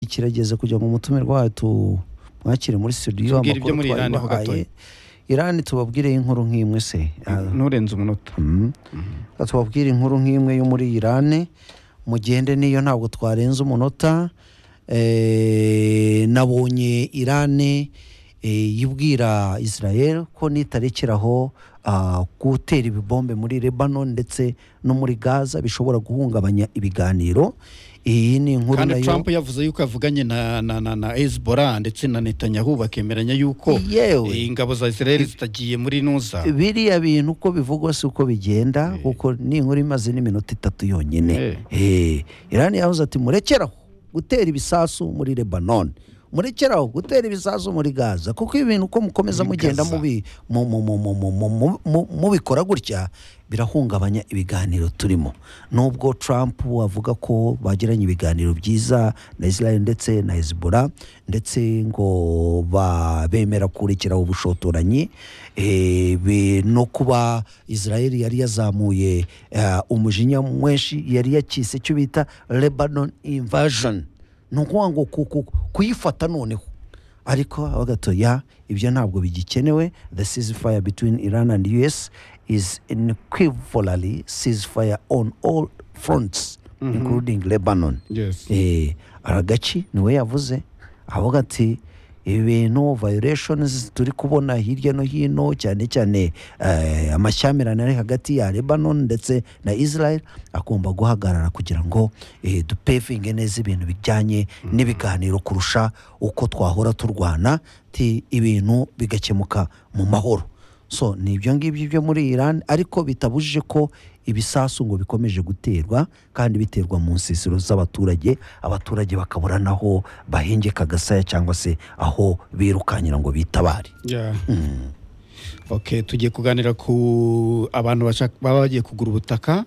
kirageze kujya mu mutumirwa wacu mwakire muri studio Tubwire ibyo muri Irani ho twayibahaye irani tubabwireho inkuru nk'imwe se Ah, nturenze umunota mm. Reka tubabwire inkuru nk'imwe yo muri irani mugende niyo ntabwo twarenza umunota Eh, nabonye irani eh, yibwira israel ko nitarekeraho ah, gutera ibibombe muri lebanon ndetse no muri gaza bishobora guhungabanya ibiganiro iyi ni inkuru kandi nayo trump yavuze yuko yavuganye na na na, na hezbollah ndetse na netanyahu bakemeranya yuko Yewe. eh, ingabo za israel zitagiye muri nuza biriya bintu uko bivugwa si uko bigenda kuko ni inkuru imaze n'iminota itatu yonyine Eh, irani yahoze ati murekeraho gutera ibisasu muri lebanon murekeraho gutera ibisasu muri gaza kuko ibintu uko mukomeza Muri mugenda Gaza. mubi- mu- mu- mu- mu- mu- mu- mu- mu- mubikora gutya birahungabanya ibiganiro turimo nubwo trump avuga ko bagiranye ibiganiro byiza na israel ndetse na hezbollah ndetse ngo ba- bemera kurekeraho ubushotoranyi eh, be- no kuba israel yari yazamuye eh, umujinya mwinshi yari yakise icyo bita lebanon invasion ni ukuvuga ngo ku- ku- kuyifata noneho ariko bagato ya ibyo ntabwo bigikenewe the ceasefire between iran and us is an equivalently ceasefire on all fronts including lebanon yes eh, aragaci niwe yavuze avuga ati ibintu violations turi kubona hirya no hino cyane cyane eh, amashyamirane ari hagati ya lebanon ndetse na israel agomba guhagarara kugira ngo eh, dupevinge neza ibintu bijyanye n'ibiganiro kurusha uko twahora turwana ti ibintu bigakemuka mu mahoro so ni ibyo ngibyo byo muri iran ariko bitabujije ko ibisasu ngo bikomeje guterwa kandi biterwa mu nsisiro z'abaturage abaturage bakabura n'aho bahengeka agasaya cyangwa se aho birukanyira ngo bitabare yeah. okay tugiye kuganira ku abantu bashaka- baba bagiye kugura ubutaka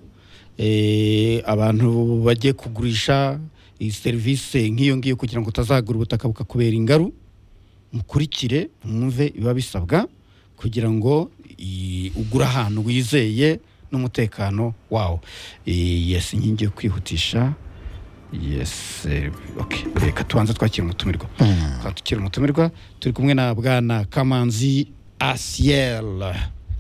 eh, abantu bagiye kugurisha iyi serivisi nk'iyo ngiyo kugira ngo utazagura ubutaka bukakubera ingaru mukurikire mwumve biba bisabwa kugira ngo i- ugure ahantu wizeye n'umutekano wawo Eh, yes inkingi yo kwihutisha yes eh, okay reka tubanze twakira umutumirwa twakira umutumirwa turi kumwe na bwana kamanzi asiel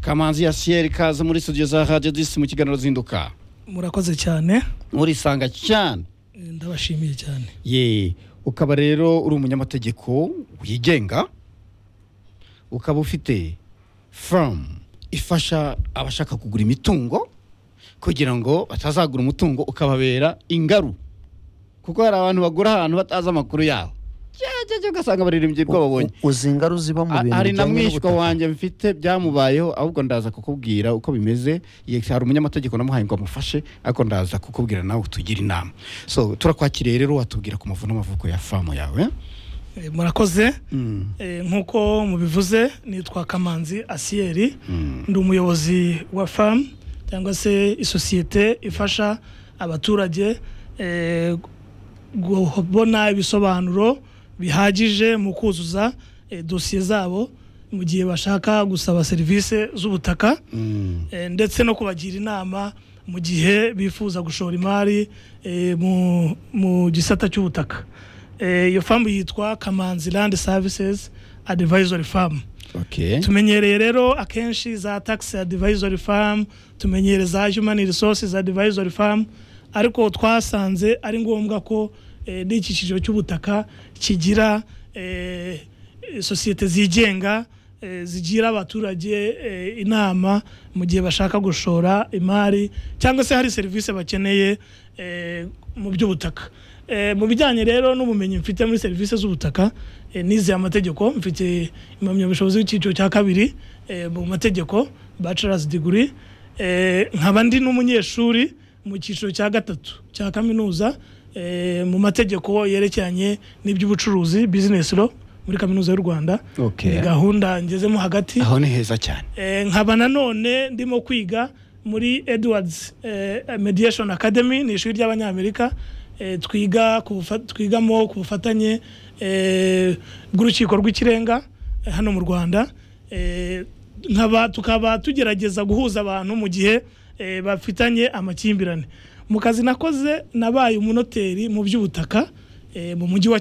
kamanzi asiel kaza muri studio za radio disi mu kiganiro zinduka murakoze cyane urisanga cyane Eh, ndabashimiye cyane ye ukaba rero uri umunyamategeko wigenga ukaba ufite famu ifasha abashaka kugura imitungo kugira ngo batazagura umutungo ukababera ingaru kuko hari abantu bagura ahantu batazi amakuru yaho cyangwa ugasanga baririmbye ubwo babonye U- uzi ingaru ziba mu bintu hari na bijyanye mwishywa n'ubutaka. wanjye mfite byamubayeho ahubwo ndaza kukubwira uko bimeze Ye- hari umunyamategeko namuhaye ngo amufashe ariko ndaza kukubwira nawe utugire inama so turakwakiriye rero watubwira ku mavu n'amavuko ya famu yawe Eh, murakoze Mm. Eh, nk'uko mubivuze nitwa kamanzi asiyeri Mm. ndi umuyobozi wa famu cyangwa se isosiyete ifasha abaturage eh, kubona ibisobanuro bihagije mu kuzuza eh, dosiye zabo mu gihe bashaka gusaba serivisi z'ubutaka Mm. Eh, ndetse no kubagira inama mu gihe bifuza gushora imari eh, mu- mu gisata cy'ubutaka Eh, iyo famu yitwa kamanzi land services advisory farm okay tumenyereye rero akenshi za tax advisory farm tumenyereye za human resources advisory farm ariko twasanze ari ngombwa ko eh, n'iki cyiciro cy'ubutaka kigira eh, sosiyete zigenga eh, zigira abaturage eh, inama mu gihe bashaka gushora imari cyangwa se hari serivisi bakeneye eh, mu by'ubutaka Eh, mu bijyanye rero n'ubumenyi mfite muri serivisi z'ubutaka eh, nizeye amategeko mfite impamyabushobozi y'icyiciro cya kabiri eh, mu mategeko bachelor's degree Eh, nkaba ndi n'umunyeshuri mu cyiciro cya gatatu cya kaminuza eh, mu mategeko yerekeranye n'iby'ubucuruzi business law muri kaminuza y'u rwanda Okay. Ni gahunda ngezemo hagati aho ni heza cyane Eh, nkaba nanone ndimo kwiga muri edwards eh, mediation academy ni ishuri ry'abanyamerika eh, twiga ku bufa- twigamo ku bufatanye eh, bw'urukiko rw'ikirenga eh, hano mu rwanda Eh, nkaba tukaba tugerageza guhuza abantu mu gihe eh, bafitanye amakimbirane mu kazi nakoze nabaye umunoteri mu by'ubutaka eh, mu mujyi wa kigali